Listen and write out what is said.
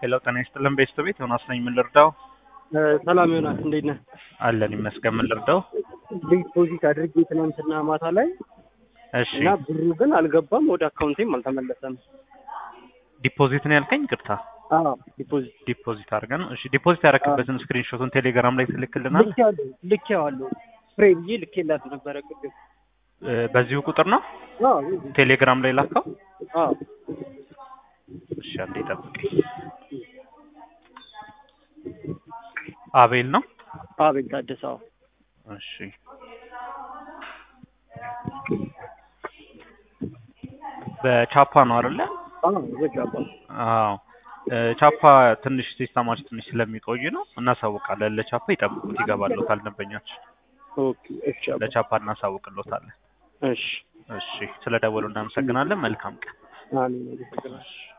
ሄሎ ጤና ይስጥልን ቤስት ቤት ዮናስ ነኝ። ምን ልርዳው? ሰላም ዮናስ እንዴት ነህ? አለን ይመስገን። ምን ልርዳው? ዲፖዚት አድርጌ ትናንትና ማታ ላይ እሺ እና ብሩ ግን አልገባም፣ ወደ አካውንቴም አልተመለሰም። ዲፖዚት ነው ያልከኝ? ቅርታ አዎ ዲፖዚት ዲፖዚት አድርገን። እሺ ዲፖዚት ያደረክበትን ስክሪንሾቱን ቴሌግራም ላይ ትልክልናል። ልኬዋለሁ ልኬዋለሁ ፍሬ ብዬ ልኬላት ነበረ ቅድም። እ፣ በዚሁ ቁጥር ነው አዎ ቴሌግራም ላይ ላከው። አዎ እሺ አንዴ ጠብቀኝ። አቤል ነው። አቤል ታደሰ አዎ እሺ በቻፓ ነው አይደለ? አዎ ዘጋባ አዎ እ፣ ቻፓ ትንሽ ሲስተማችን ትንሽ ስለሚቆይ ነው እናሳውቃለን። ለቻፓ ይጠብቁት ይገባሉታል ደንበኞች። ኦኬ እሺ አባ ለቻፓ እናሳውቅሎታለን። እሺ እሺ ስለ ደወሉ እናመሰግናለን። መልካም ቀን። አሜን